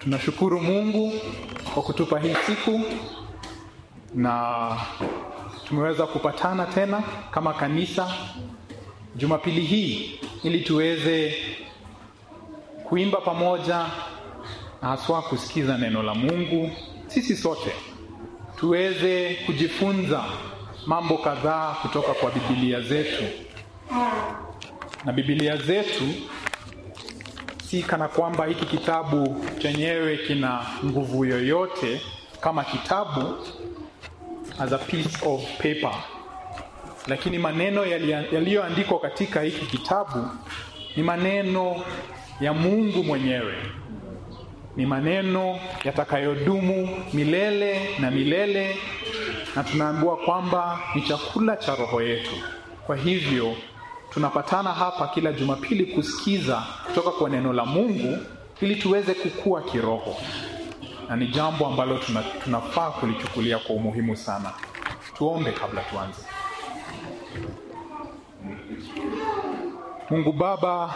tunashukuru Mungu kwa kutupa hii siku na tumeweza kupatana tena kama kanisa Jumapili hii ili tuweze kuimba pamoja na haswa kusikiza neno la Mungu. Sisi sote tuweze kujifunza mambo kadhaa kutoka kwa Biblia zetu, na Biblia zetu si kana kwamba hiki kitabu chenyewe kina nguvu yoyote kama kitabu as a piece of paper, lakini maneno yaliyoandikwa katika hiki kitabu ni maneno ya Mungu mwenyewe, ni maneno yatakayodumu milele na milele, na tunaambiwa kwamba ni chakula cha roho yetu. Kwa hivyo tunapatana hapa kila Jumapili kusikiza kutoka kwa neno la Mungu ili tuweze kukua kiroho, na ni jambo ambalo tuna, tunafaa kulichukulia kwa umuhimu sana. Tuombe kabla tuanze. Mungu Baba,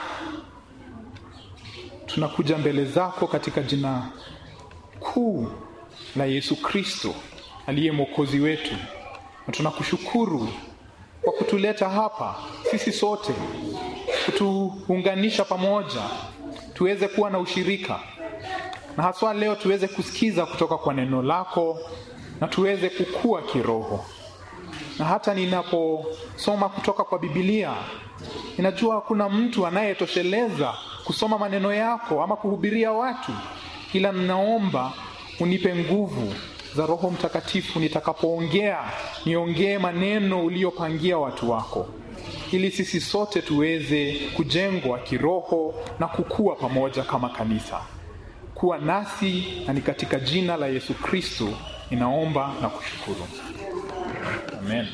tunakuja mbele zako katika jina kuu la Yesu Kristo aliye mwokozi wetu, na tunakushukuru kwa kutuleta hapa sisi sote, kutuunganisha pamoja, tuweze kuwa na ushirika, na haswa leo tuweze kusikiza kutoka kwa neno lako na tuweze kukua kiroho. Na hata ninaposoma kutoka kwa Biblia, ninajua hakuna mtu anayetosheleza kusoma maneno yako ama kuhubiria watu, ila ninaomba unipe nguvu za Roho Mtakatifu nitakapoongea, niongee maneno uliyopangia watu wako, ili sisi sote tuweze kujengwa kiroho na kukua pamoja kama kanisa. Kuwa nasi, na ni katika jina la Yesu Kristo ninaomba na kushukuru, amen.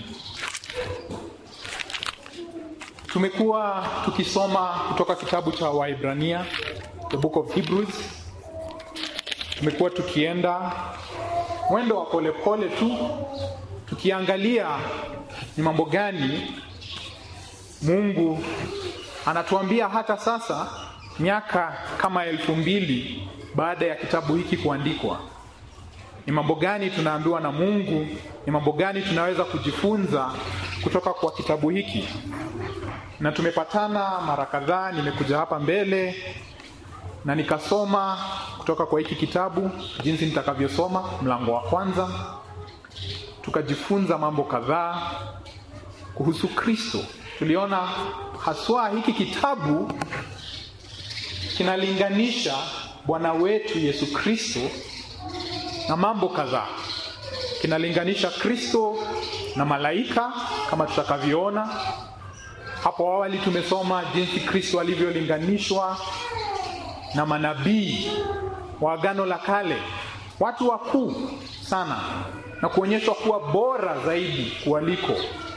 Tumekuwa tukisoma kutoka kitabu cha Waibrania, the book of Hebrews. Tumekuwa tukienda mwendo wa polepole tu tukiangalia ni mambo gani Mungu anatuambia hata sasa, miaka kama elfu mbili baada ya kitabu hiki kuandikwa. Ni mambo gani tunaambiwa na Mungu? Ni mambo gani tunaweza kujifunza kutoka kwa kitabu hiki? Na tumepatana mara kadhaa, nimekuja hapa mbele na nikasoma kutoka kwa hiki kitabu jinsi nitakavyosoma mlango wa kwanza, tukajifunza mambo kadhaa kuhusu Kristo. Tuliona haswa hiki kitabu kinalinganisha Bwana wetu Yesu Kristo na mambo kadhaa. Kinalinganisha Kristo na malaika kama tutakavyoona hapo awali. Tumesoma jinsi Kristo alivyolinganishwa na manabii wa Agano la Kale, watu wakuu sana, na kuonyeshwa kuwa bora zaidi kuwaliko.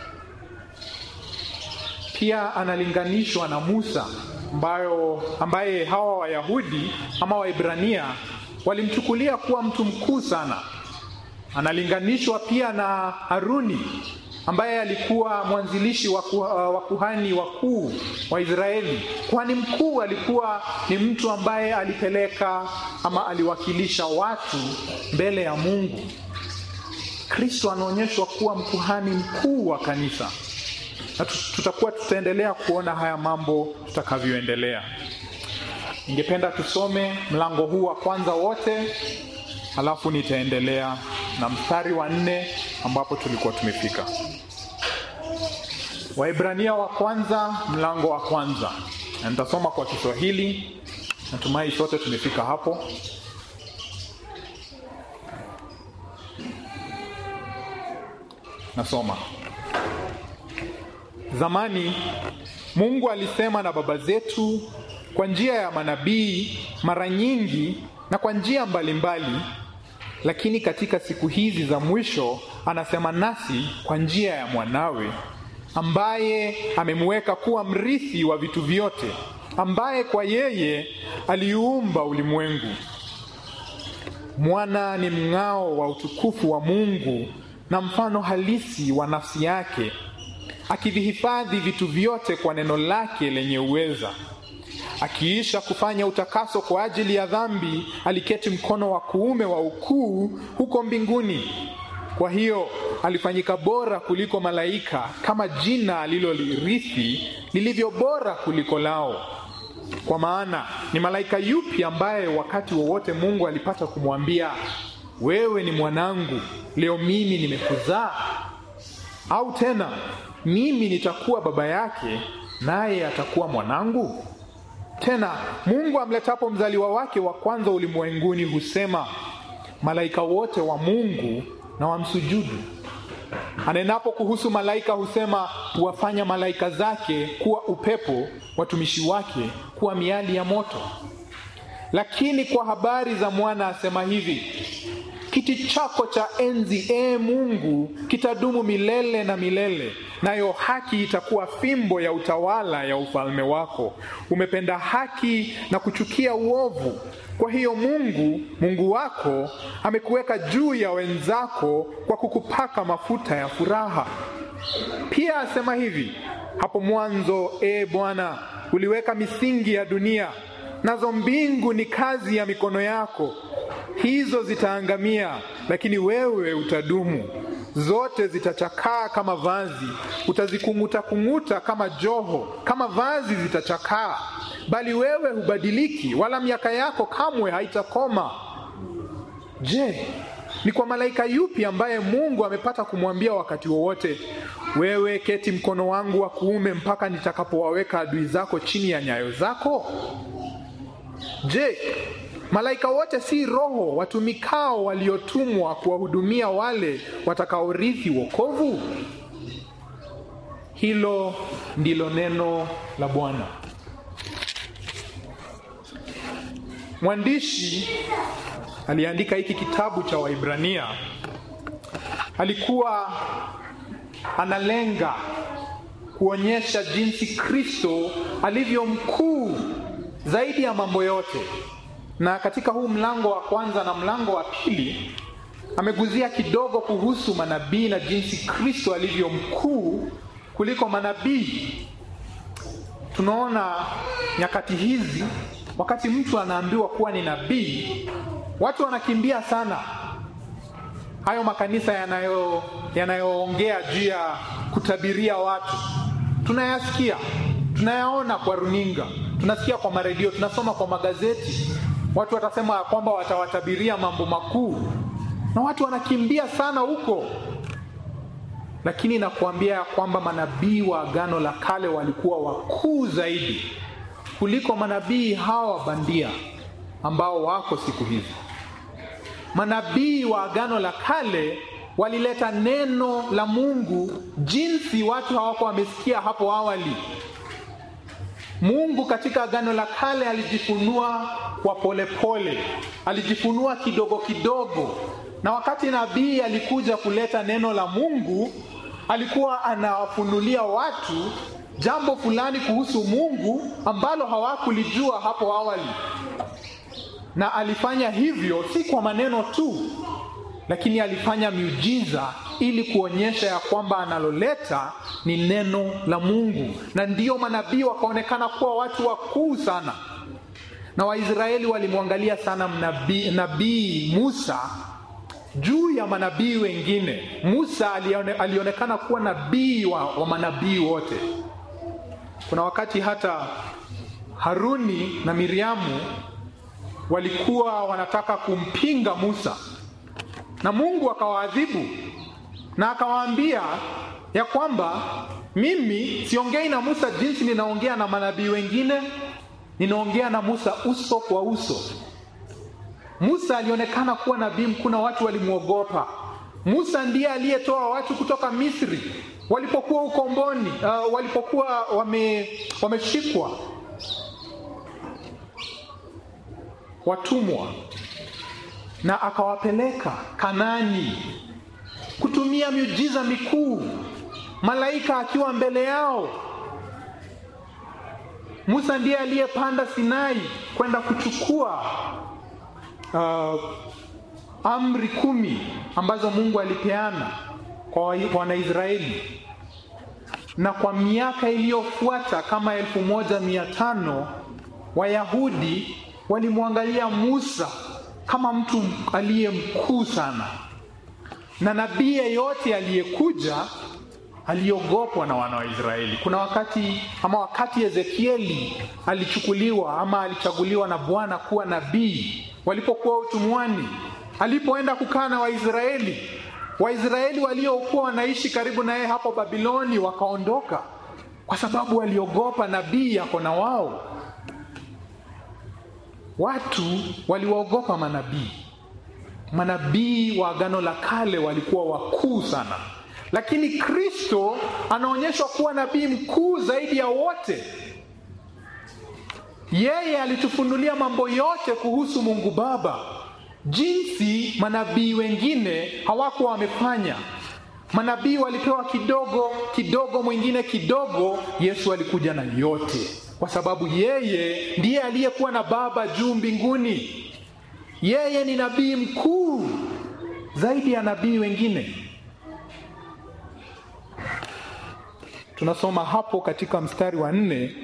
Pia analinganishwa na Musa ambayo, ambaye hawa Wayahudi ama Waibrania walimchukulia kuwa mtu mkuu sana. Analinganishwa pia na Haruni ambaye alikuwa mwanzilishi wa kuhani wakuu wa Israeli. Kuhani mkuu alikuwa ni mtu ambaye alipeleka ama aliwakilisha watu mbele ya Mungu. Kristo anaonyeshwa kuwa mkuhani mkuu wa kanisa, na tutakuwa tutaendelea kuona haya mambo tutakavyoendelea. Ningependa tusome mlango huu wa kwanza wote, alafu nitaendelea na mstari wa nne ambapo tulikuwa tumefika. Waibrania wa kwanza mlango wa kwanza, na nitasoma kwa Kiswahili. Natumai sote tumefika hapo. Nasoma. Zamani Mungu alisema na baba zetu kwa njia ya manabii mara nyingi na kwa njia mbalimbali, lakini katika siku hizi za mwisho anasema nasi kwa njia ya mwanawe ambaye amemweka kuwa mrithi wa vitu vyote, ambaye kwa yeye aliumba ulimwengu. Mwana ni mng'ao wa utukufu wa Mungu na mfano halisi wa nafsi yake, akivihifadhi vitu vyote kwa neno lake lenye uweza. akiisha kufanya utakaso kwa ajili ya dhambi, aliketi mkono wa kuume wa ukuu huko mbinguni. Kwa hiyo alifanyika bora kuliko malaika, kama jina alilolirithi lilivyo bora kuliko lao. Kwa maana ni malaika yupi ambaye wakati wowote Mungu alipata kumwambia wewe ni mwanangu, leo mimi nimekuzaa? Au tena mimi nitakuwa baba yake, naye atakuwa mwanangu? Tena Mungu amletapo mzaliwa wake wa kwanza ulimwenguni husema, malaika wote wa Mungu na wamsujudu. Anenapo kuhusu malaika husema, huwafanya malaika zake kuwa upepo, watumishi wake kuwa miali ya moto. Lakini kwa habari za mwana asema hivi, kiti chako cha enzi, ee Mungu, kitadumu milele na milele, nayo haki itakuwa fimbo ya utawala ya ufalme wako. Umependa haki na kuchukia uovu. Kwa hiyo Mungu Mungu wako amekuweka juu ya wenzako kwa kukupaka mafuta ya furaha. Pia asema hivi, hapo mwanzo, ee Bwana, uliweka misingi ya dunia, nazo mbingu ni kazi ya mikono yako. Hizo zitaangamia, lakini wewe utadumu. Zote zitachakaa kama vazi, utazikung'uta kung'uta kama joho, kama vazi zitachakaa, bali wewe hubadiliki, wala miaka yako kamwe haitakoma. Je, ni kwa malaika yupi ambaye Mungu amepata kumwambia wakati wowote, wewe keti mkono wangu wa kuume mpaka nitakapowaweka adui zako chini ya nyayo zako? Je, malaika wote si roho watumikao waliotumwa kuwahudumia wale watakaorithi wokovu? Hilo ndilo neno la Bwana. Mwandishi aliandika hiki kitabu cha Waibrania alikuwa analenga kuonyesha jinsi Kristo alivyo mkuu zaidi ya mambo yote, na katika huu mlango wa kwanza na mlango wa pili ameguzia kidogo kuhusu manabii na jinsi Kristo alivyo mkuu kuliko manabii. Tunaona nyakati hizi, wakati mtu anaambiwa kuwa ni nabii, watu wanakimbia sana hayo makanisa yanayo yanayoongea juu ya kutabiria watu. Tunayasikia, tunayaona kwa runinga, tunasikia kwa maredio, tunasoma kwa magazeti. Watu watasema kwamba watawatabiria mambo makuu, na watu wanakimbia sana huko, lakini nakuambia ya kwamba manabii wa Agano la Kale walikuwa wakuu zaidi kuliko manabii hawa bandia ambao wako siku hizi. Manabii wa Agano la Kale walileta neno la Mungu jinsi watu hawako wamesikia hapo awali. Mungu katika Agano la Kale alijifunua kwa polepole pole, alijifunua kidogo kidogo, na wakati nabii alikuja kuleta neno la Mungu, alikuwa anawafunulia watu jambo fulani kuhusu Mungu ambalo hawakulijua hapo awali na alifanya hivyo si kwa maneno tu, lakini alifanya miujiza ili kuonyesha ya kwamba analoleta ni neno la Mungu, na ndiyo manabii wakaonekana kuwa watu wakuu sana, na Waisraeli walimwangalia sana mnabii, nabii Musa juu ya manabii wengine. Musa alione, alionekana kuwa nabii wa, wa manabii wote. Kuna wakati hata Haruni na Miriamu walikuwa wanataka kumpinga Musa na Mungu akawaadhibu na akawaambia ya kwamba mimi siongei na Musa jinsi ninaongea na manabii wengine, ninaongea na Musa uso kwa uso. Musa alionekana kuwa nabii mkuu na watu walimwogopa. Musa ndiye aliyetoa watu kutoka Misri walipokuwa ukomboni, uh, walipokuwa wame, wameshikwa watumwa na akawapeleka Kanani kutumia miujiza mikuu, malaika akiwa mbele yao. Musa ndiye aliyepanda Sinai kwenda kuchukua uh, amri kumi ambazo Mungu alipeana kwa Wanaisraeli, na kwa miaka iliyofuata kama elfu moja mia tano Wayahudi walimwangalia Musa kama mtu aliye mkuu sana, na nabii yeyote aliyekuja aliogopwa na wana wa Israeli. Kuna wakati ama wakati Ezekieli alichukuliwa ama alichaguliwa na Bwana kuwa nabii walipokuwa utumwani, alipoenda kukaa na Waisraeli, Waisraeli waliokuwa wanaishi karibu na yeye hapo Babiloni wakaondoka kwa sababu waliogopa nabii yako na wao. Watu waliwaogopa manabii. Manabii wa Agano la Kale walikuwa wakuu sana, lakini Kristo anaonyeshwa kuwa nabii mkuu zaidi ya wote. Yeye alitufunulia mambo yote kuhusu Mungu Baba, jinsi manabii wengine hawakuwa wamefanya. Manabii walipewa kidogo kidogo, mwingine kidogo. Yesu alikuja na yote, kwa sababu yeye ndiye aliyekuwa na Baba juu mbinguni. Yeye ni nabii mkuu zaidi ya nabii wengine. Tunasoma hapo katika mstari wa nne,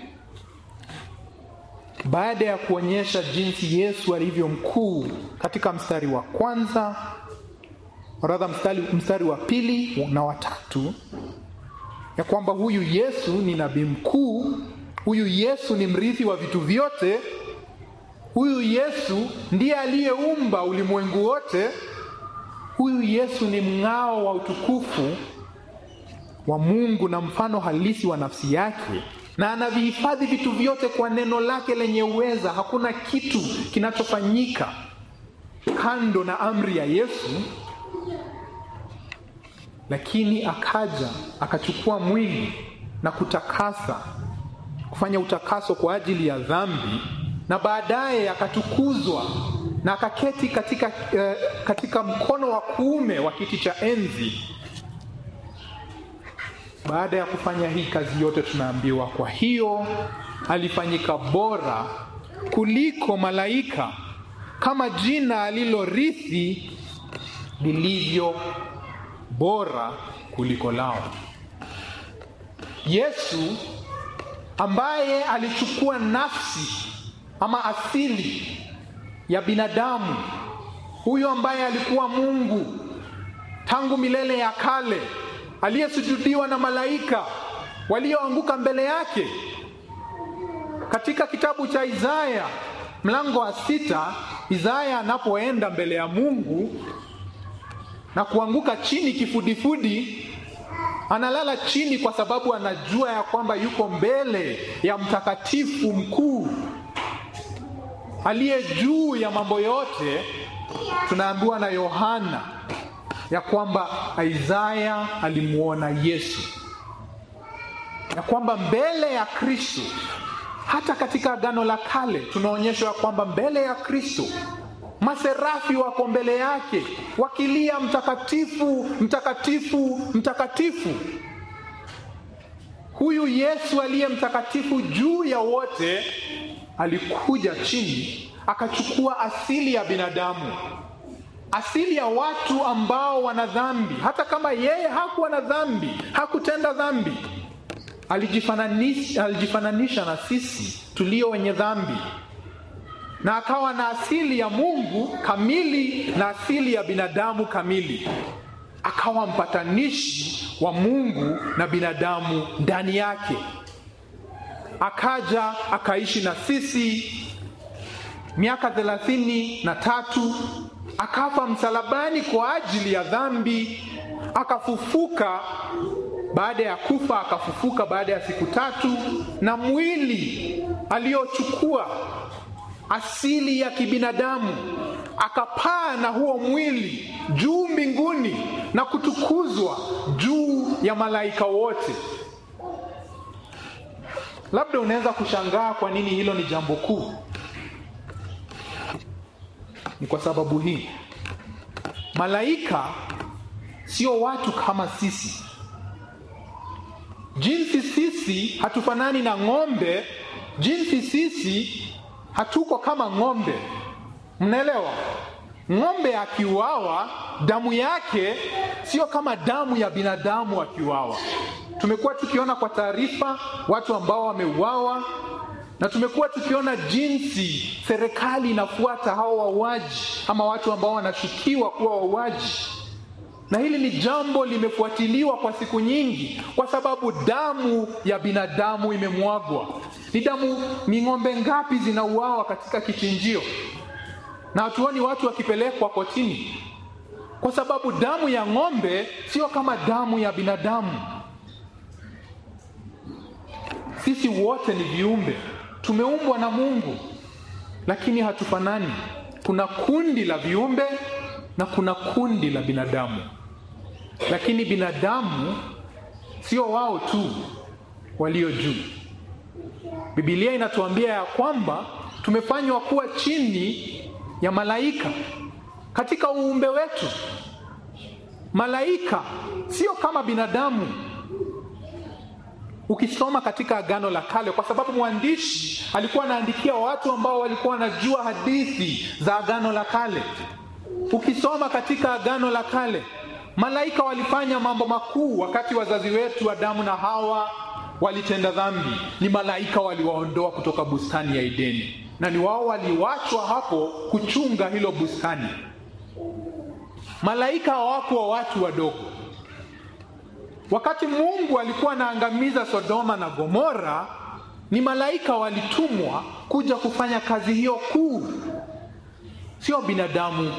baada ya kuonyesha jinsi Yesu alivyo mkuu katika mstari wa kwanza radha mstari, mstari wa pili na watatu, ya kwamba huyu Yesu ni nabii mkuu, huyu Yesu ni mrithi wa vitu vyote, huyu Yesu ndiye aliyeumba ulimwengu wote, huyu Yesu ni mng'ao wa utukufu wa Mungu na mfano halisi wa nafsi yake, na anavihifadhi vitu vyote kwa neno lake lenye uweza. Hakuna kitu kinachofanyika kando na amri ya Yesu. Lakini akaja akachukua mwili na kutakasa, kufanya utakaso kwa ajili ya dhambi, na baadaye akatukuzwa na akaketi katika, eh, katika mkono wa kuume wa kiti cha enzi. Baada ya kufanya hii kazi yote, tunaambiwa kwa hiyo alifanyika bora kuliko malaika, kama jina alilorithi lilivyo bora kuliko lao. Yesu ambaye alichukua nafsi ama asili ya binadamu, huyo ambaye alikuwa Mungu tangu milele ya kale, aliyesujudiwa na malaika walioanguka mbele yake. Katika kitabu cha Isaya mlango wa sita, Isaya anapoenda mbele ya Mungu na kuanguka chini kifudifudi, analala chini kwa sababu anajua ya kwamba yuko mbele ya mtakatifu mkuu aliye juu ya mambo yote. Tunaambiwa na Yohana ya kwamba Isaya alimuona Yesu, ya kwamba mbele ya Kristo, hata katika Agano la Kale tunaonyeshwa ya kwamba mbele ya Kristo maserafi wako mbele yake wakilia mtakatifu, mtakatifu, mtakatifu. Huyu Yesu aliye mtakatifu juu ya wote alikuja chini akachukua asili ya binadamu, asili ya watu ambao wana dhambi. Hata kama yeye hakuwa na dhambi, hakutenda dhambi, alijifananisha, alijifananisha na sisi tulio wenye dhambi na akawa na asili ya Mungu kamili na asili ya binadamu kamili, akawa mpatanishi wa Mungu na binadamu ndani yake. Akaja akaishi na sisi miaka thelathini na tatu, akafa msalabani kwa ajili ya dhambi, akafufuka baada ya kufa, akafufuka baada ya siku tatu, na mwili aliochukua asili ya kibinadamu akapaa na huo mwili juu mbinguni na kutukuzwa juu ya malaika wote. Labda unaweza kushangaa kwa nini hilo ni jambo kuu. Ni kwa sababu hii, malaika sio watu kama sisi. Jinsi sisi hatufanani na ng'ombe, jinsi sisi hatuko kama ng'ombe. Mnaelewa? Ng'ombe akiuawa, damu yake sio kama damu ya binadamu akiuawa. Tumekuwa tukiona kwa taarifa watu ambao wameuawa, na tumekuwa tukiona jinsi serikali inafuata hao wauaji ama watu ambao wanashukiwa kuwa wauaji, na hili ni jambo limefuatiliwa kwa siku nyingi, kwa sababu damu ya binadamu imemwagwa. Ni damu, ni ng'ombe ngapi zinauawa katika kichinjio, na hatuoni watu wakipelekwa kotini, kwa sababu damu ya ng'ombe sio kama damu ya binadamu. Sisi wote ni viumbe, tumeumbwa na Mungu, lakini hatufanani. Kuna kundi la viumbe na kuna kundi la binadamu, lakini binadamu sio wao tu walio juu. Biblia inatuambia ya kwamba tumefanywa kuwa chini ya malaika katika uumbe wetu. Malaika sio kama binadamu ukisoma katika Agano la Kale, kwa sababu mwandishi alikuwa anaandikia watu ambao walikuwa wanajua hadithi za Agano la Kale. Ukisoma katika Agano la Kale, malaika walifanya mambo makuu wakati wazazi wetu Adamu na Hawa walitenda dhambi. Ni malaika waliwaondoa kutoka bustani ya Edeni, na ni wao waliwachwa hapo kuchunga hilo bustani. Malaika hawakuwa watu wadogo. Wakati Mungu alikuwa anaangamiza Sodoma na Gomora, ni malaika walitumwa kuja kufanya kazi hiyo kuu, sio binadamu.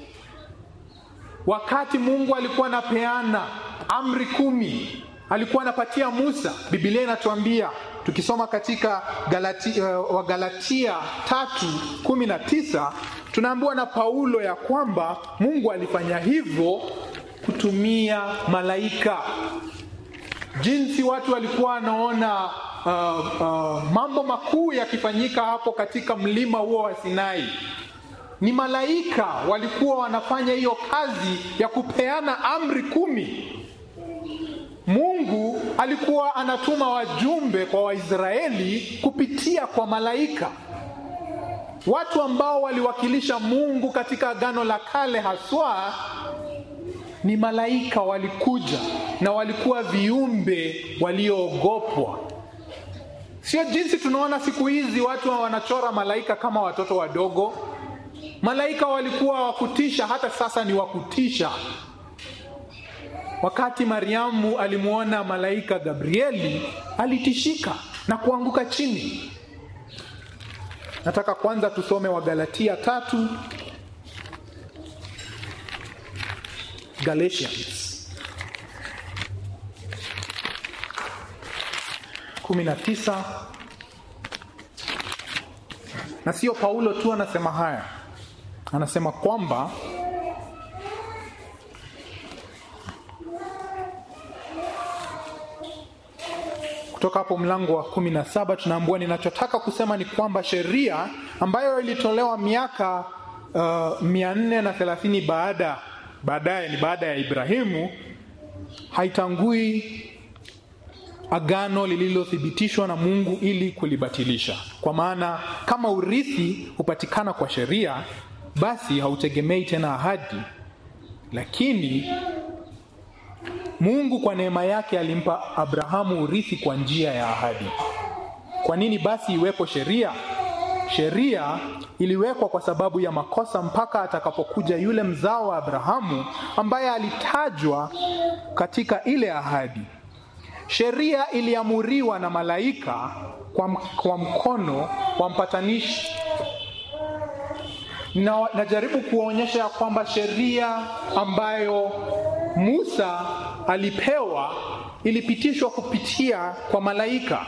Wakati Mungu alikuwa anapeana amri kumi, alikuwa anapatia Musa, Biblia inatuambia tukisoma katika Galati, uh, Wagalatia tatu kumi na tisa tunaambiwa na Paulo ya kwamba Mungu alifanya hivyo kutumia malaika. Jinsi watu walikuwa wanaona uh, uh, mambo makuu yakifanyika hapo katika mlima huo wa Sinai, ni malaika walikuwa wanafanya hiyo kazi ya kupeana amri kumi. Mungu alikuwa anatuma wajumbe kwa Waisraeli kupitia kwa malaika, watu ambao waliwakilisha Mungu katika Agano la Kale haswa ni malaika walikuja na walikuwa viumbe walioogopwa. Sio jinsi tunaona siku hizi watu wanachora malaika kama watoto wadogo. Malaika walikuwa wakutisha, hata sasa ni wakutisha. Wakati Mariamu alimwona malaika Gabrieli, alitishika na kuanguka chini. Nataka kwanza tusome Wagalatia tatu Galatians kumi na tisa. Na sio Paulo tu anasema haya, anasema kwamba kutoka hapo mlango wa kumi na saba tunaambua, ninachotaka kusema ni kwamba sheria ambayo ilitolewa miaka uh, mia nne na thelathini baada baadaye ni baada ya Ibrahimu, haitangui agano lililothibitishwa na Mungu ili kulibatilisha. Kwa maana kama urithi hupatikana kwa sheria, basi hautegemei tena ahadi, lakini Mungu kwa neema yake alimpa Abrahamu urithi kwa njia ya ahadi. Kwa nini basi iwepo sheria? Sheria iliwekwa kwa sababu ya makosa mpaka atakapokuja yule mzao wa Abrahamu ambaye alitajwa katika ile ahadi. Sheria iliamuriwa na malaika kwa, kwa mkono wa mpatanishi. Na, najaribu kuwaonyesha ya kwamba sheria ambayo Musa alipewa ilipitishwa kupitia kwa malaika.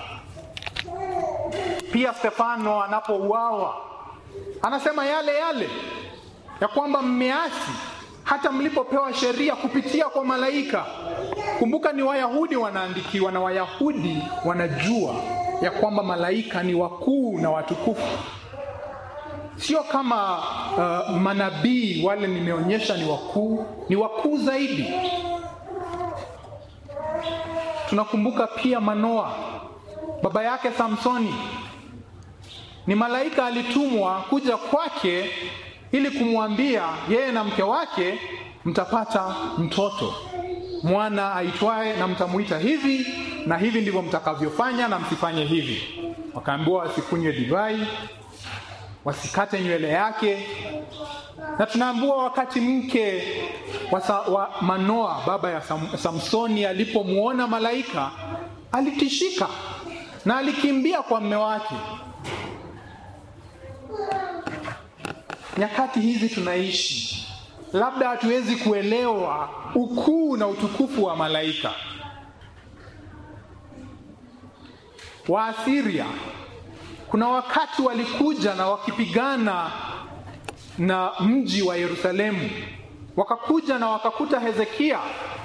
Pia Stefano anapouawa anasema yale yale ya kwamba mmeasi hata mlipopewa sheria kupitia kwa malaika. Kumbuka ni Wayahudi wanaandikiwa, na Wayahudi wanajua ya kwamba malaika ni wakuu na watukufu, sio kama uh, manabii wale nimeonyesha ni wakuu, ni wakuu zaidi. Tunakumbuka pia Manoa, baba yake Samsoni ni malaika alitumwa kuja kwake ili kumwambia yeye na mke wake mtapata mtoto mwana aitwaye, na mtamuita hivi na hivi ndivyo mtakavyofanya, na msifanye hivi. wakaambiwa wasikunywe divai, wasikate nywele yake, na tunaambiwa wakati mke wa, Sa, wa Manoa baba ya Sam, Samsoni alipomwona malaika alitishika na alikimbia kwa mme wake. Nyakati hizi tunaishi, labda hatuwezi kuelewa ukuu na utukufu wa malaika. Waasiria kuna wakati walikuja na wakipigana na mji wa Yerusalemu, wakakuja na wakakuta Hezekia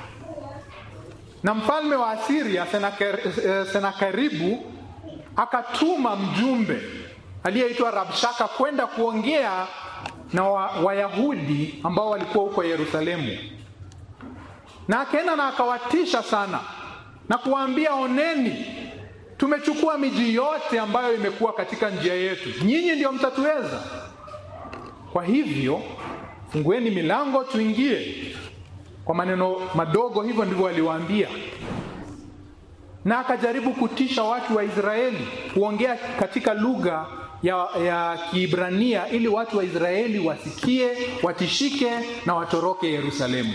na mfalme wa Asiria Senakeribu akatuma mjumbe aliyeitwa Rabshaka kwenda kuongea na Wayahudi wa ambao walikuwa huko Yerusalemu, na akaenda na akawatisha sana na kuwaambia, oneni, tumechukua miji yote ambayo imekuwa katika njia yetu, nyinyi ndio mtatuweza. Kwa hivyo fungueni milango tuingie. Kwa maneno madogo hivyo ndivyo aliwaambia, na akajaribu kutisha watu wa Israeli kuongea katika lugha ya, ya Kiibrania ili watu wa Israeli wasikie, watishike na watoroke Yerusalemu.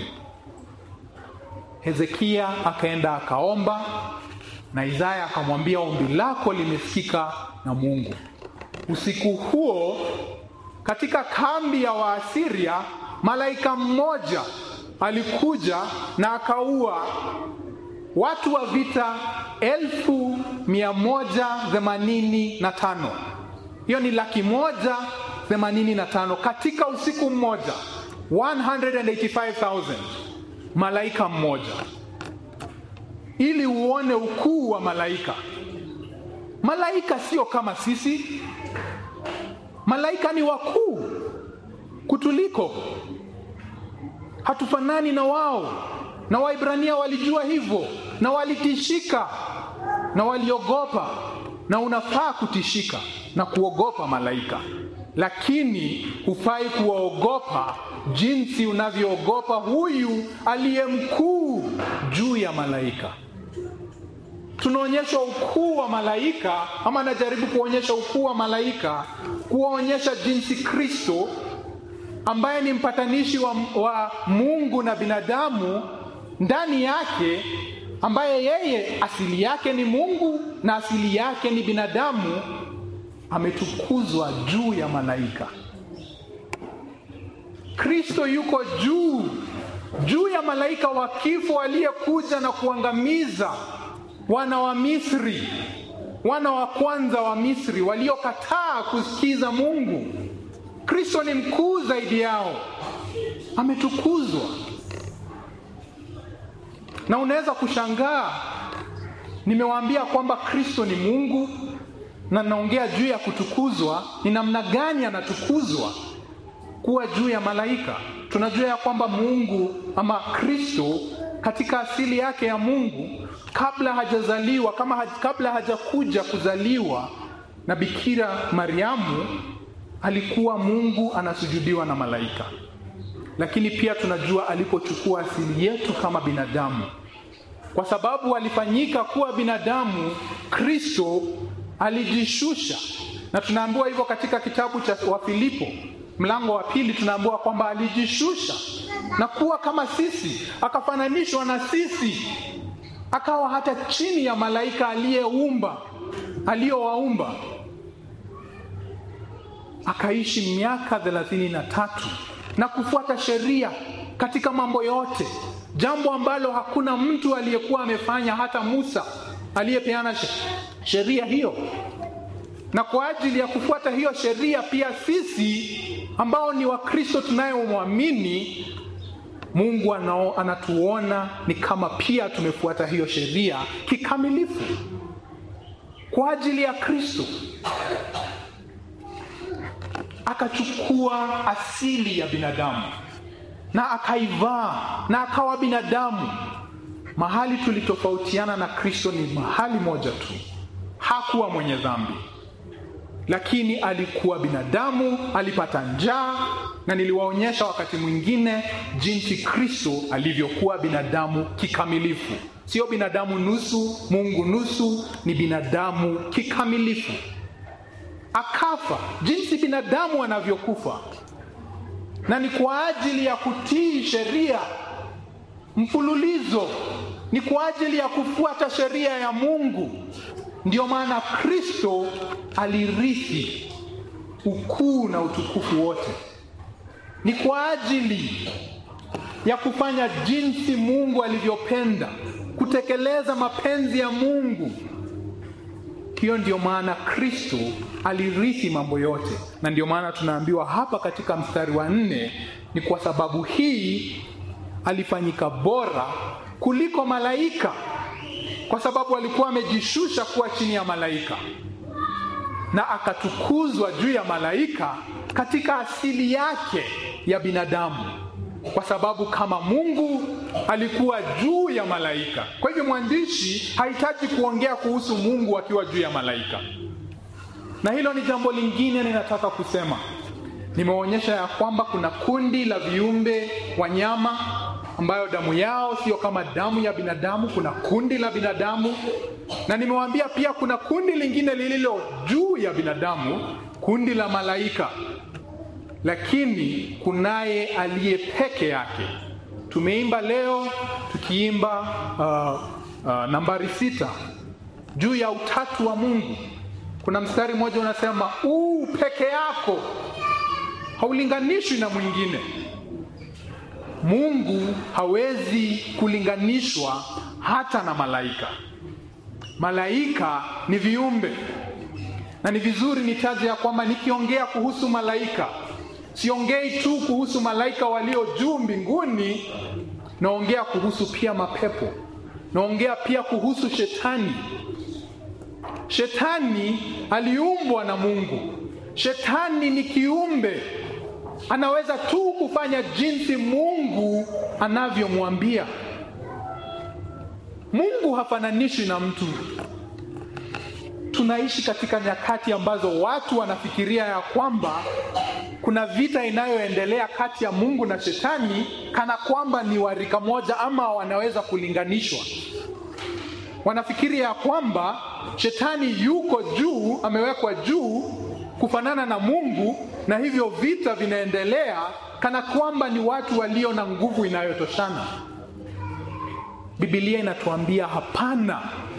Hezekia akaenda akaomba, na Isaya akamwambia ombi lako limesikika na Mungu. Usiku huo katika kambi ya Waasiria malaika mmoja alikuja na akaua watu wa vita elfu mia moja themanini na tano. Hiyo ni laki moja themanini na tano katika usiku mmoja, 185,000 malaika mmoja, ili uone ukuu wa malaika. Malaika sio kama sisi, malaika ni wakuu kutuliko hatufanani na wao, na Waibrania walijua hivyo na walitishika na waliogopa, na unafaa kutishika na kuogopa malaika, lakini hufai kuwaogopa jinsi unavyoogopa huyu aliye mkuu juu ya malaika. Tunaonyeshwa ukuu wa malaika, ama najaribu kuonyesha ukuu wa malaika, kuwaonyesha jinsi Kristo ambaye ni mpatanishi wa, wa Mungu na binadamu ndani yake, ambaye yeye asili yake ni Mungu na asili yake ni binadamu, ametukuzwa juu ya malaika. Kristo yuko juu juu ya malaika wa kifo aliyekuja na kuangamiza wana wa Misri, wana wa kwanza wa Misri waliokataa kusikiza Mungu. Kristo ni mkuu zaidi yao, ametukuzwa. Na unaweza kushangaa, nimewaambia kwamba Kristo ni Mungu na naongea juu ya kutukuzwa. Ni namna gani anatukuzwa kuwa juu ya malaika? Tunajua ya kwamba Mungu ama Kristo katika asili yake ya Mungu, kabla hajazaliwa kama haj, kabla hajakuja kuzaliwa na Bikira Mariamu alikuwa Mungu anasujudiwa na malaika, lakini pia tunajua alipochukua asili yetu kama binadamu, kwa sababu alifanyika kuwa binadamu, Kristo alijishusha, na tunaambiwa hivyo katika kitabu cha Wafilipo mlango wa pili, tunaambiwa kwamba alijishusha na kuwa kama sisi, akafananishwa na sisi, akawa hata chini ya malaika aliyeumba aliyowaumba akaishi miaka thelathini na tatu na kufuata sheria katika mambo yote, jambo ambalo hakuna mtu aliyekuwa amefanya, hata Musa aliyepeana sheria hiyo. Na kwa ajili ya kufuata hiyo sheria, pia sisi ambao ni Wakristo tunayomwamini Mungu anao, anatuona ni kama pia tumefuata hiyo sheria kikamilifu kwa ajili ya Kristo akachukua asili ya binadamu na akaivaa na akawa binadamu. Mahali tulitofautiana na Kristo ni mahali moja tu, hakuwa mwenye dhambi, lakini alikuwa binadamu, alipata njaa, na niliwaonyesha wakati mwingine jinsi Kristo alivyokuwa binadamu kikamilifu. sio binadamu nusu, Mungu nusu, ni binadamu kikamilifu. Akafa jinsi binadamu anavyokufa, na ni kwa ajili ya kutii sheria mfululizo, ni kwa ajili ya kufuata sheria ya Mungu. Ndiyo maana Kristo alirithi ukuu na utukufu wote, ni kwa ajili ya kufanya jinsi Mungu alivyopenda, kutekeleza mapenzi ya Mungu. Hiyo ndiyo maana Kristo alirithi mambo yote, na ndiyo maana tunaambiwa hapa katika mstari wa nne, ni kwa sababu hii alifanyika bora kuliko malaika, kwa sababu alikuwa amejishusha kuwa chini ya malaika na akatukuzwa juu ya malaika katika asili yake ya binadamu, kwa sababu kama Mungu alikuwa juu ya malaika. Kwa hivyo mwandishi hahitaji kuongea kuhusu Mungu akiwa juu ya malaika, na hilo ni jambo lingine ninataka kusema. Nimeonyesha ya kwamba kuna kundi la viumbe wanyama ambayo damu yao sio kama damu ya binadamu. Kuna kundi la binadamu, na nimewaambia pia kuna kundi lingine lililo juu ya binadamu, kundi la malaika. Lakini kunaye aliye peke yake. Tumeimba leo tukiimba uh, uh, nambari sita juu ya utatu wa Mungu. Kuna mstari mmoja unasema, uu peke yako haulinganishwi na mwingine. Mungu hawezi kulinganishwa hata na malaika. Malaika ni viumbe, na ni vizuri nitaje ya kwamba nikiongea kuhusu malaika, siongei tu kuhusu malaika walio juu mbinguni, naongea kuhusu pia mapepo, naongea pia kuhusu shetani. Shetani aliumbwa na Mungu. Shetani ni kiumbe anaweza tu kufanya jinsi Mungu anavyomwambia. Mungu hafananishwi na mtu. Tunaishi katika nyakati ambazo watu wanafikiria ya kwamba kuna vita inayoendelea kati ya Mungu na Shetani, kana kwamba ni warika moja ama wanaweza kulinganishwa. Wanafikiria ya kwamba Shetani yuko juu, amewekwa juu kufanana na Mungu na hivyo vita vinaendelea kana kwamba ni watu walio na nguvu inayotoshana. Biblia inatuambia hapana.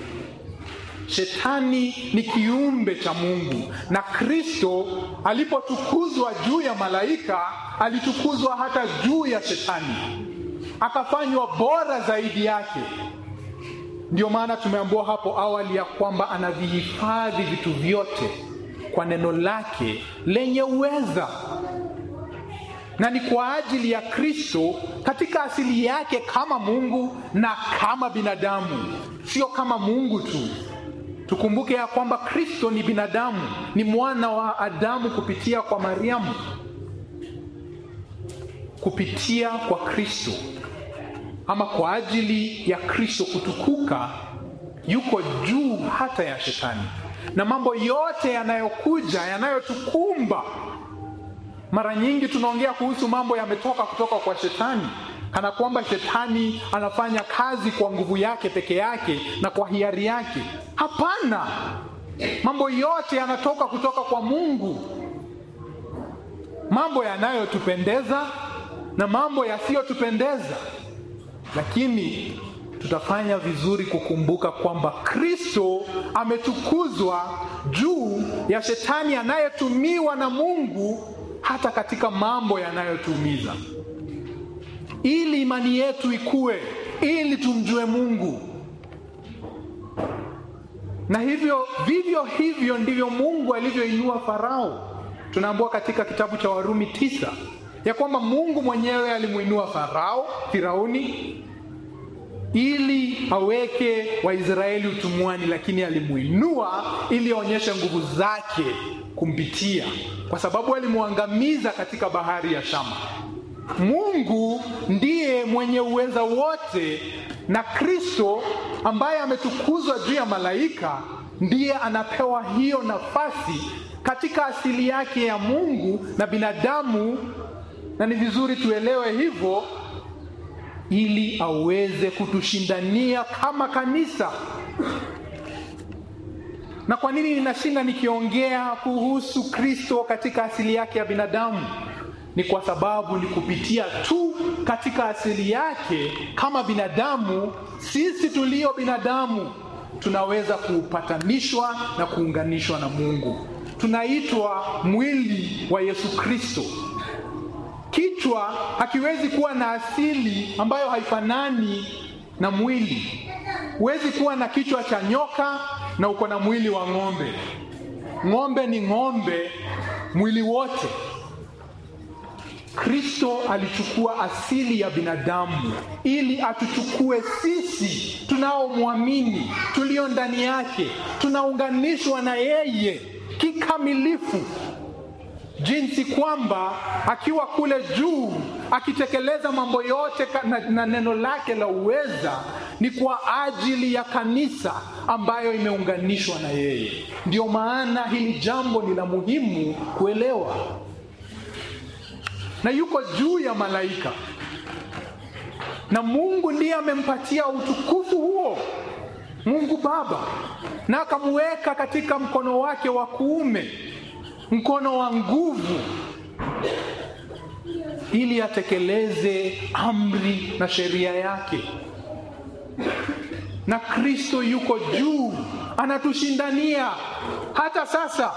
Shetani ni kiumbe cha Mungu, na Kristo alipotukuzwa juu ya malaika alitukuzwa hata juu ya Shetani, akafanywa bora zaidi yake. Ndio maana tumeambiwa hapo awali ya kwamba anavihifadhi vitu vyote kwa neno lake lenye uweza, na ni kwa ajili ya Kristo katika asili yake kama Mungu na kama binadamu, sio kama Mungu tu. Tukumbuke ya kwamba Kristo ni binadamu, ni mwana wa Adamu kupitia kwa Mariamu. Kupitia kwa Kristo ama kwa ajili ya Kristo kutukuka, yuko juu hata ya Shetani na mambo yote yanayokuja yanayotukumba. Mara nyingi tunaongea kuhusu mambo yametoka kutoka kwa Shetani, kana kwamba Shetani anafanya kazi kwa nguvu yake peke yake na kwa hiari yake. Hapana, mambo yote yanatoka kutoka kwa Mungu, mambo yanayotupendeza na mambo yasiyotupendeza, lakini tutafanya vizuri kukumbuka kwamba Kristo ametukuzwa juu ya Shetani anayetumiwa na Mungu hata katika mambo yanayotuumiza, ili imani yetu ikue, ili tumjue Mungu. Na hivyo vivyo hivyo ndivyo Mungu alivyoinua Farao. Tunaambiwa katika kitabu cha Warumi tisa ya kwamba Mungu mwenyewe alimuinua Farao, Firauni ili aweke Waisraeli utumwani, lakini alimuinua ili aonyeshe nguvu zake kumpitia, kwa sababu alimwangamiza katika bahari ya Shama. Mungu ndiye mwenye uweza wote, na Kristo ambaye ametukuzwa juu ya malaika ndiye anapewa hiyo nafasi katika asili yake ya Mungu na binadamu, na ni vizuri tuelewe hivyo ili aweze kutushindania kama kanisa. Na kwa nini ninashinda nikiongea kuhusu Kristo katika asili yake ya binadamu? Ni kwa sababu ni kupitia tu katika asili yake kama binadamu, sisi tulio binadamu tunaweza kupatanishwa na kuunganishwa na Mungu. Tunaitwa mwili wa Yesu Kristo. Kichwa hakiwezi kuwa na asili ambayo haifanani na mwili. Huwezi kuwa na kichwa cha nyoka na uko na mwili wa ng'ombe. Ng'ombe ni ng'ombe mwili wote. Kristo alichukua asili ya binadamu ili atuchukue sisi tunaomwamini, tulio ndani yake, tunaunganishwa na yeye kikamilifu, jinsi kwamba akiwa kule juu akitekeleza mambo yote na, na neno lake la uweza ni kwa ajili ya kanisa ambayo imeunganishwa na yeye. Ndio maana hili jambo ni la muhimu kuelewa na yuko juu ya malaika, na Mungu ndiye amempatia utukufu huo, Mungu Baba, na akamweka katika mkono wake wa kuume, mkono wa nguvu, ili atekeleze amri na sheria yake. Na Kristo yuko juu, anatushindania hata sasa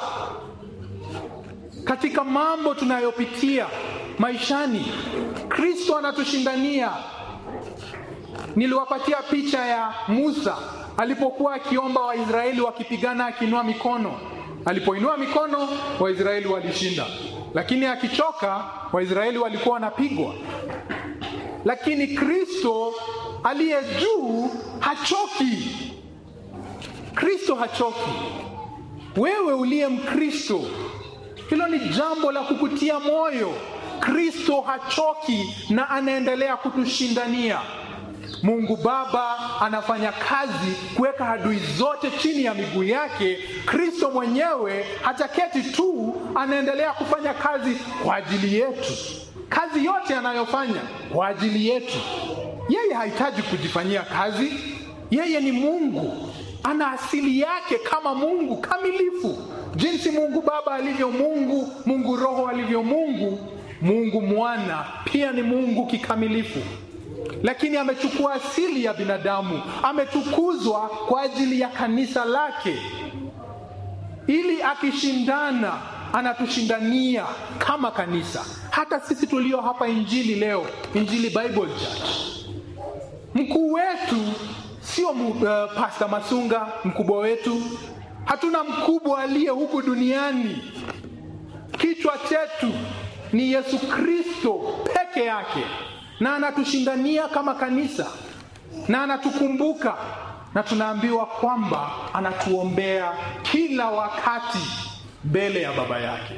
katika mambo tunayopitia maishani. Kristo anatushindania. Niliwapatia picha ya Musa alipokuwa akiomba Waisraeli wakipigana, akiinua mikono. Alipoinua mikono, Waisraeli walishinda, lakini akichoka, Waisraeli walikuwa wanapigwa. Lakini Kristo aliye juu hachoki. Kristo hachoki. Wewe uliye Mkristo, hilo ni jambo la kukutia moyo. Kristo hachoki na anaendelea kutushindania. Mungu Baba anafanya kazi kuweka adui zote chini ya miguu yake. Kristo mwenyewe hajaketi tu, anaendelea kufanya kazi kwa ajili yetu. Kazi yote anayofanya kwa ajili yetu. Yeye hahitaji kujifanyia kazi, yeye ni Mungu, ana asili yake kama Mungu kamilifu, jinsi Mungu Baba alivyo Mungu, Mungu Roho alivyo Mungu, Mungu Mwana pia ni Mungu kikamilifu lakini amechukua asili ya binadamu, ametukuzwa kwa ajili ya kanisa lake, ili akishindana anatushindania kama kanisa. Hata sisi tulio hapa Injili leo, Injili Bible Church, mkuu wetu sio uh, Pastor Masunga, mkubwa wetu. Hatuna mkubwa aliye huku duniani. Kichwa chetu ni Yesu Kristo peke yake na anatushindania kama kanisa na anatukumbuka, na tunaambiwa kwamba anatuombea kila wakati mbele ya Baba yake.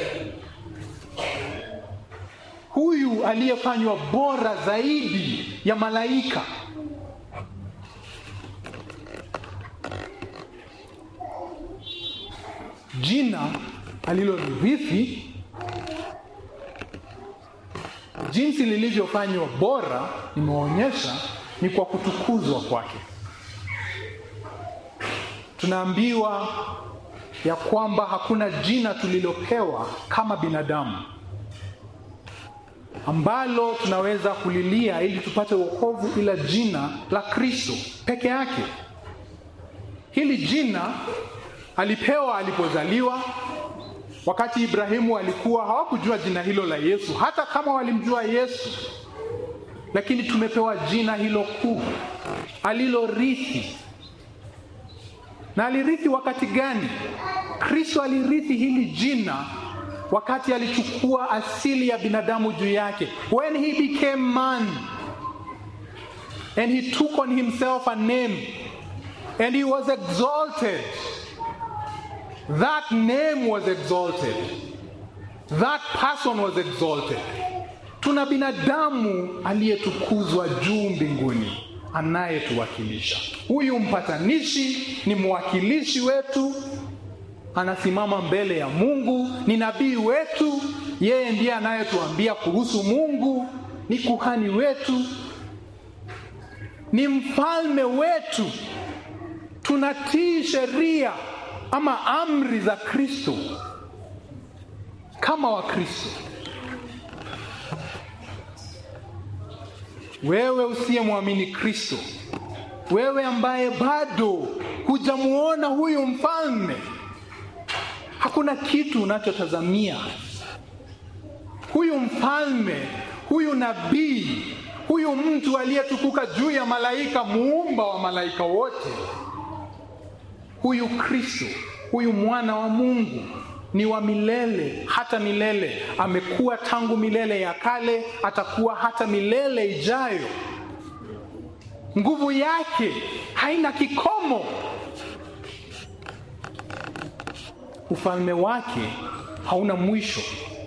Huyu aliyefanywa bora zaidi ya malaika, jina alilolirithi jinsi lilivyofanywa bora, nimeonyesha ni kwa kutukuzwa kwake. Tunaambiwa ya kwamba hakuna jina tulilopewa kama binadamu ambalo tunaweza kulilia ili tupate wokovu, ila jina la Kristo peke yake. Hili jina alipewa alipozaliwa Wakati Ibrahimu alikuwa hawakujua jina hilo la Yesu, hata kama walimjua Yesu, lakini tumepewa jina hilo kuu alilorithi. Na alirithi wakati gani? Kristo alirithi hili jina wakati alichukua asili ya binadamu juu yake, when he became man and he took on himself a name and he was exalted That name was exalted. That person was exalted. Tuna binadamu aliyetukuzwa juu mbinguni anayetuwakilisha. Huyu mpatanishi ni mwakilishi wetu, anasimama mbele ya Mungu, ni nabii wetu, yeye ndiye anayetuambia kuhusu Mungu, ni kuhani wetu, ni mfalme wetu. Tunatii sheria ama amri za Kristo kama Wakristo. Wewe usiyemwamini Kristo, wewe ambaye bado hujamuona huyu mfalme, hakuna kitu unachotazamia. Huyu mfalme, huyu nabii, huyu mtu aliyetukuka juu ya malaika, muumba wa malaika wote, huyu Kristo, huyu mwana wa Mungu ni wa milele hata milele. Amekuwa tangu milele ya kale, atakuwa hata milele ijayo. Nguvu yake haina kikomo. Ufalme wake hauna mwisho,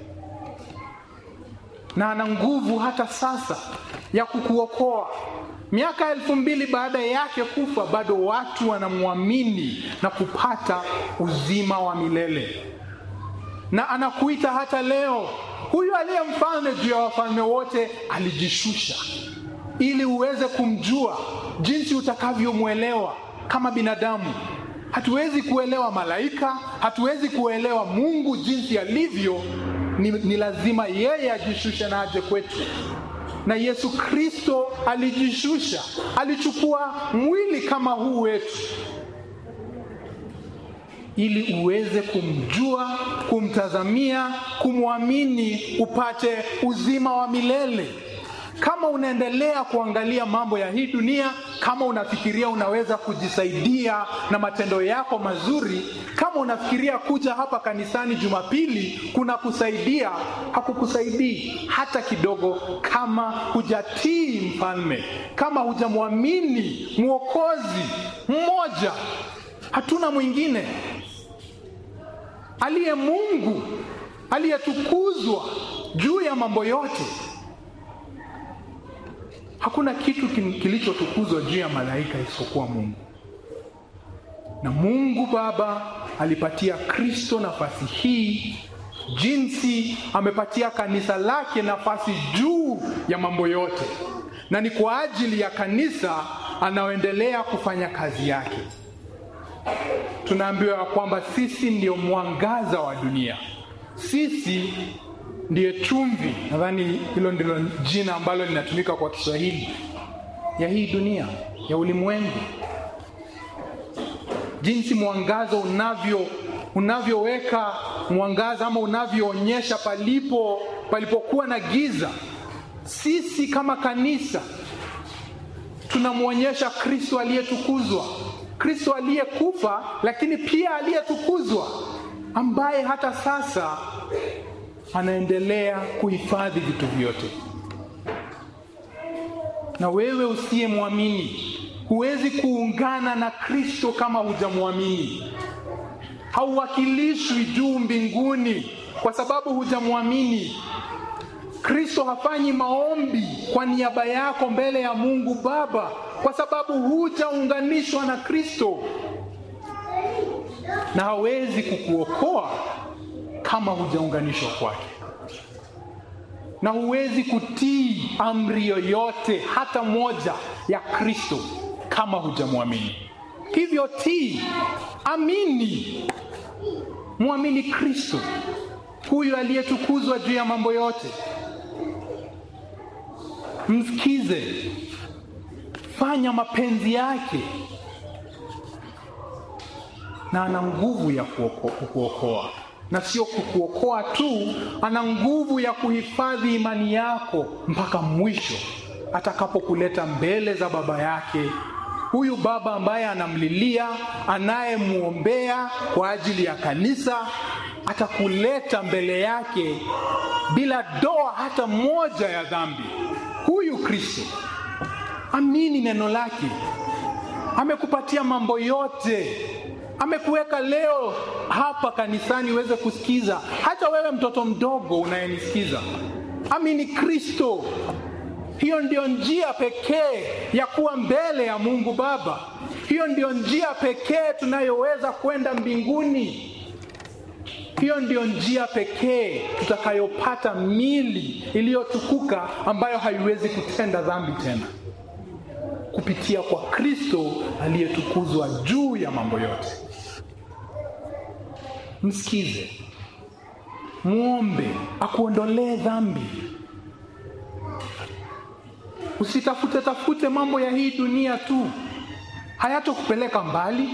na ana nguvu hata sasa ya kukuokoa. Miaka elfu mbili baada yake kufa, bado watu wanamwamini na kupata uzima wa milele na anakuita hata leo. Huyu aliye mfalme juu ya wafalme wote alijishusha ili uweze kumjua jinsi utakavyomwelewa kama binadamu. Hatuwezi kuelewa malaika, hatuwezi kuelewa Mungu jinsi alivyo. Ni, ni lazima yeye ajishushe na aje kwetu. Na Yesu Kristo alijishusha, alichukua mwili kama huu wetu ili uweze kumjua, kumtazamia, kumwamini, upate uzima wa milele. Kama unaendelea kuangalia mambo ya hii dunia, kama unafikiria unaweza kujisaidia na matendo yako mazuri, kama unafikiria kuja hapa kanisani Jumapili kuna kusaidia, hakukusaidii hata kidogo, kama hujatii mfalme, kama hujamwamini mwokozi mmoja, hatuna mwingine aliye Mungu aliyetukuzwa juu ya mambo yote. Hakuna kitu kilichotukuzwa juu ya malaika isipokuwa Mungu, na Mungu Baba alipatia Kristo nafasi hii, jinsi amepatia kanisa lake nafasi juu ya mambo yote, na ni kwa ajili ya kanisa anaoendelea kufanya kazi yake. Tunaambiwa ya kwamba sisi ndio mwangaza wa dunia, sisi ndiye chumvi. Nadhani hilo ndilo jina ambalo linatumika kwa Kiswahili ya hii dunia, ya ulimwengu. Jinsi mwangaza unavyo unavyoweka mwangaza ama unavyoonyesha palipo palipokuwa na giza, sisi kama kanisa tunamwonyesha Kristo aliyetukuzwa Kristo aliyekufa lakini pia aliyetukuzwa, ambaye hata sasa anaendelea kuhifadhi vitu vyote. Na wewe usiyemwamini, huwezi kuungana na Kristo kama hujamwamini. Hauwakilishwi juu mbinguni kwa sababu hujamwamini. Kristo hafanyi maombi kwa niaba yako mbele ya Mungu Baba kwa sababu hujaunganishwa na Kristo, na hawezi kukuokoa kama hujaunganishwa kwake, na huwezi kutii amri yoyote hata moja ya Kristo kama hujamwamini. Hivyo tii, amini, mwamini Kristo huyu aliyetukuzwa juu ya mambo yote. Msikize, fanya mapenzi yake, na ana nguvu ya kukuokoa, na sio kukuokoa tu, ana nguvu ya kuhifadhi imani yako mpaka mwisho atakapokuleta mbele za Baba yake, huyu Baba ambaye anamlilia, anayemwombea kwa ajili ya kanisa, atakuleta mbele yake bila doa hata moja ya dhambi. Huyu Kristo, amini neno lake, amekupatia mambo yote, amekuweka leo hapa kanisani uweze kusikiza. Hata wewe mtoto mdogo unayenisikiza, amini Kristo. Hiyo ndio njia pekee ya kuwa mbele ya Mungu Baba. Hiyo ndio njia pekee tunayoweza kwenda mbinguni. Hiyo ndio njia pekee tutakayopata mili iliyotukuka ambayo haiwezi kutenda dhambi tena. kupitia kwa Kristo aliyetukuzwa juu ya mambo yote. Msikize, muombe akuondolee dhambi. Usitafute tafute mambo ya hii dunia tu, hayatokupeleka mbali.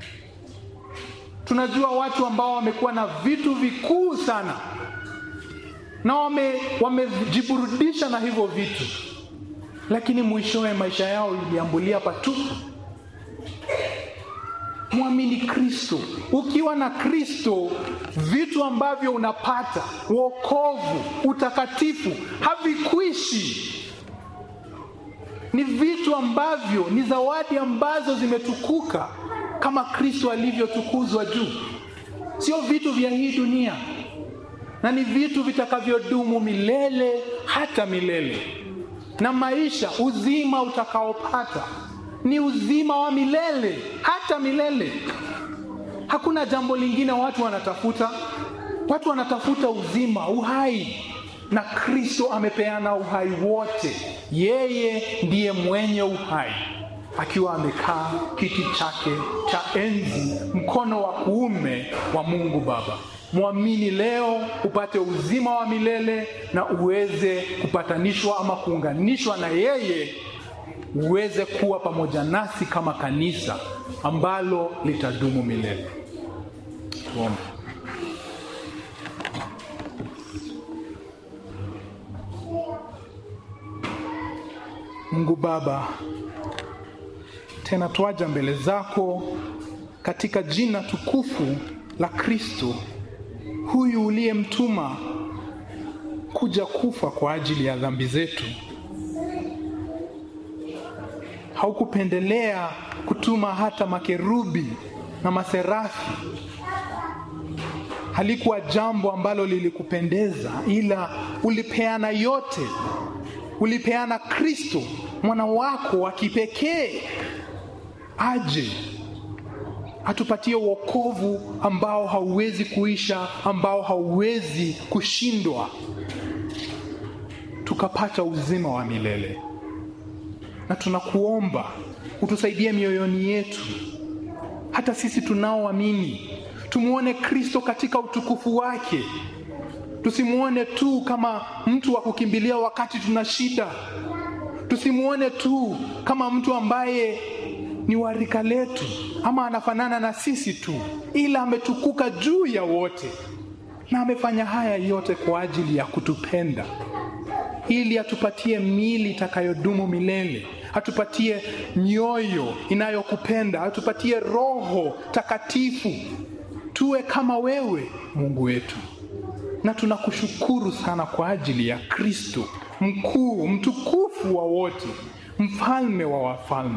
Tunajua watu ambao wamekuwa na vitu vikuu sana na wamejiburudisha wame na hivyo vitu, lakini mwishowe maisha yao iliambulia patupu. Mwamini Kristo. Ukiwa na Kristo, vitu ambavyo unapata, wokovu, utakatifu, havikwishi. Ni vitu ambavyo ni zawadi ambazo zimetukuka kama Kristo alivyotukuzwa juu, sio vitu vya hii dunia, na ni vitu vitakavyodumu milele hata milele. Na maisha, uzima utakaopata ni uzima wa milele hata milele. Hakuna jambo lingine watu wanatafuta. Watu wanatafuta uzima, uhai, na Kristo amepeana uhai wote. Yeye ndiye mwenye uhai, akiwa amekaa kiti chake cha enzi mkono wa kuume wa Mungu Baba. Mwamini leo upate uzima wa milele na uweze kupatanishwa ama kuunganishwa na yeye uweze kuwa pamoja nasi kama kanisa ambalo litadumu milele. Tuombe. Mungu Baba, tena twaja mbele zako katika jina tukufu la Kristo, huyu uliyemtuma kuja kufa kwa ajili ya dhambi zetu. Haukupendelea kutuma hata makerubi na maserafi. Halikuwa jambo ambalo lilikupendeza, ila ulipeana yote. Ulipeana Kristo mwana wako wa kipekee aje atupatie wokovu ambao hauwezi kuisha, ambao hauwezi kushindwa, tukapata uzima wa milele na tunakuomba utusaidie mioyoni yetu, hata sisi tunaoamini tumwone Kristo katika utukufu wake. Tusimwone tu kama mtu wa kukimbilia wakati tuna shida. Tusimwone tu kama mtu ambaye ni wa rika letu ama anafanana na sisi tu, ila ametukuka juu ya wote, na amefanya haya yote kwa ajili ya kutupenda ili atupatie miili itakayodumu milele, atupatie mioyo inayokupenda, atupatie Roho Takatifu, tuwe kama wewe Mungu wetu. Na tunakushukuru sana kwa ajili ya Kristo mkuu, mtukufu wa wote, mfalme wa wafalme.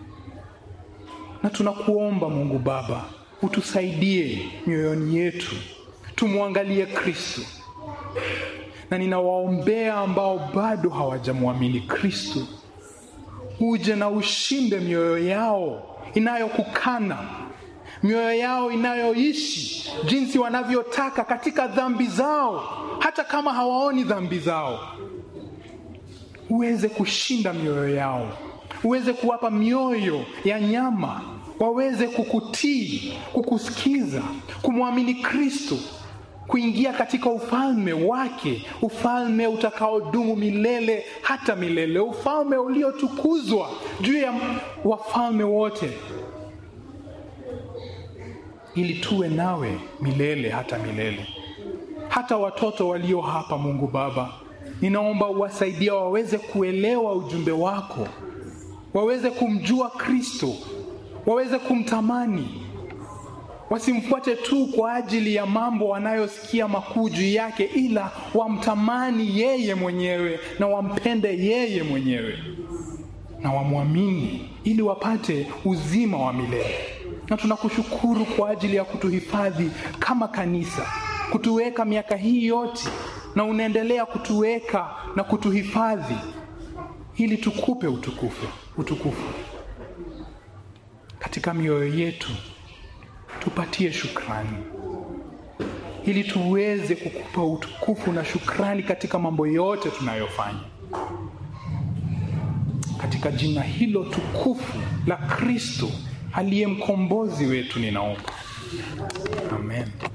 Na tunakuomba Mungu Baba, utusaidie mioyoni yetu, tumwangalie Kristo na ninawaombea ambao bado hawajamwamini Kristo, uje na ushinde mioyo yao inayokukana, mioyo yao inayoishi jinsi wanavyotaka katika dhambi zao, hata kama hawaoni dhambi zao. Uweze kushinda mioyo yao, uweze kuwapa mioyo ya nyama, waweze kukutii, kukusikiza, kumwamini Kristo kuingia katika ufalme wake, ufalme utakaodumu milele hata milele, ufalme uliotukuzwa juu ya wafalme wote, ili tuwe nawe milele hata milele. Hata watoto walio hapa, Mungu Baba, ninaomba uwasaidia waweze kuelewa ujumbe wako, waweze kumjua Kristo, waweze kumtamani wasimfuate tu kwa ajili ya mambo wanayosikia makuu juu yake, ila wamtamani yeye mwenyewe na wampende yeye mwenyewe na wamwamini, ili wapate uzima wa milele. Na tunakushukuru kwa ajili ya kutuhifadhi kama kanisa, kutuweka miaka hii yote, na unaendelea kutuweka na kutuhifadhi ili tukupe utukufu, utukufu katika mioyo yetu tupatie shukrani ili tuweze kukupa utukufu na shukrani katika mambo yote tunayofanya katika katika jina hilo tukufu la Kristo aliye mkombozi wetu, ninaomba amen.